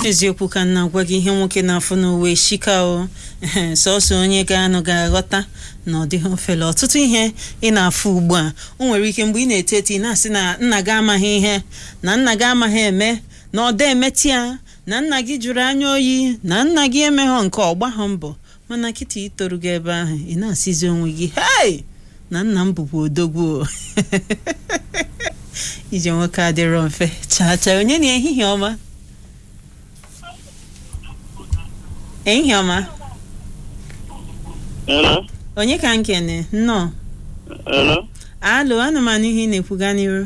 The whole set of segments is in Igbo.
eziokwu ka m na-agwa gị ihe nwoke na-afụ n'uwe shika o ehe, sọsọ onye ga-anụ ga-aghọta na ọ dịghị ofele ọtụtụ ihe ị na-afụ ugbu a o nwere ike mgbe ị na-eto eto ị na-asị na nna gị amaghị ihe na nna gị amaghị eme na ọ da emetị ya na nna gị jụrụ anya oyi na nna gị emeghọ nke ọgbaghọ mbọ mana kịta itoru gị ebe ahụ ị na-asịzi onwe gị hei na nna m bụkwa odogwu o." ije nwoke adịrọ mfe chaa chaa onye na ehihie ọma ehihie ọma Hello? onye ka m kene nnọọ Hello? alo ana m anụ ihe ị na-ekwu gaa n'iru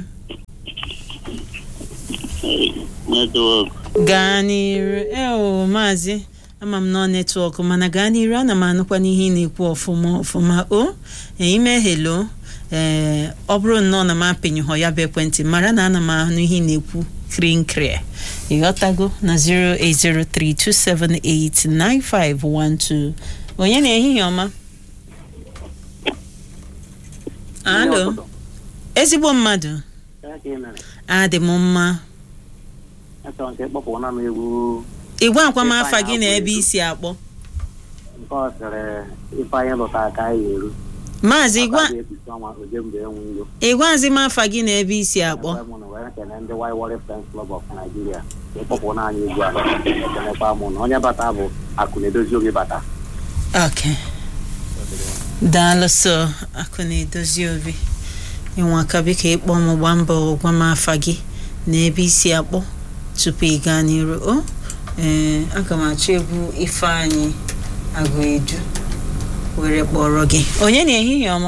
Network. gaa n'iru eo maazị ama m nọ netwọk mana gaa n'iru ana m anụkwa n'ihe ị na-ekwu ọfụma ọfụma o ee, ime helo ee ọ bụrụ nnọọ na m apịnyụhọ ya bụ ekwentị mara na ana m anụ ihe ị na-ekwu krinkri ịghọtago na 08032789512 onye na ehihie ọma alo ezigbo mmadụ adị m mma achọrọ nke kpọpụna m egwu igwe akwamafa gị na ebe isi akpọ nke ọ sịrị ifeanyị lụta aka anyị eru maazị igwe ga-ekpuchi ọnwa oje mgbe enwe iro ịgwazi m afa gị na ebe isi akpọ mụ na wee kene ndị Waiwari Friends Club of Nigeria ka ịkpọpụna anyị egwu a ekenekwa mụ na onye bata bụ akụ na-edozi oge bata ok daalụ sọ akụ na-edozi obi ịnwa aka biko ịkpọ m gba mbọ gwa m afa gị na ebe isi akpọ tupu ị gaa n'iru o ee aga m achọ egwu ifeanyị agụ eju were kpọrọ gị onye na ehihie ọma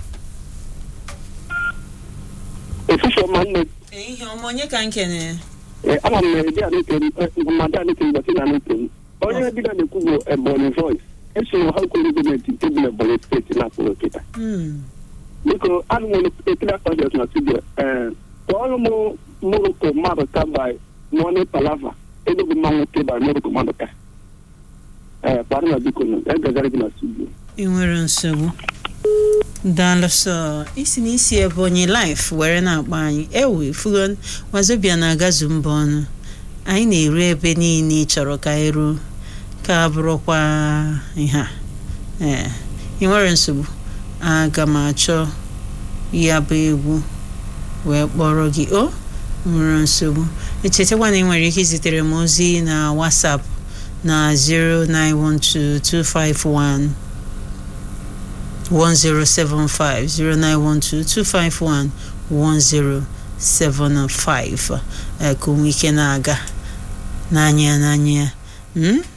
ofisi ọma nne ehihie ọma onye ka m kenere ama m na edi anekeri mmadụ anekeri gbasi na anekeri onye dịga na-ekwu bụ ebonyi voice esoro ha kwere gọọmenti nke bụ ebonyi steeti na-akpụrụ nkịta Hmm, biko anụ m ekiri akpajọs na studio ee kpọọrọ m moroko mmadụ ka by moni palava edogo mma nwoke by moroko mmadụ ka ee kpara na biko nụ egazara gị na studio ị nwere nsogbu daalụ sọ isi na isi ebonyi life were na-akpọ anyị ewe fugo wazobia na-agazu mba ọnụ anyị na-eru ebe niile ị chọrọ ka anyị ruo ka bụrụkwa ihe a ee ị nwere nsogbu aga m achọ ya bụ egwu wee kpọrọ gị o nwere nsogbu echetakwa na ị nwere ike izitere m ozi na whatsapp na 0912251 1075 0912 251 1075 eh, ka onwe ike na-aga n'anya n'anya ya mm?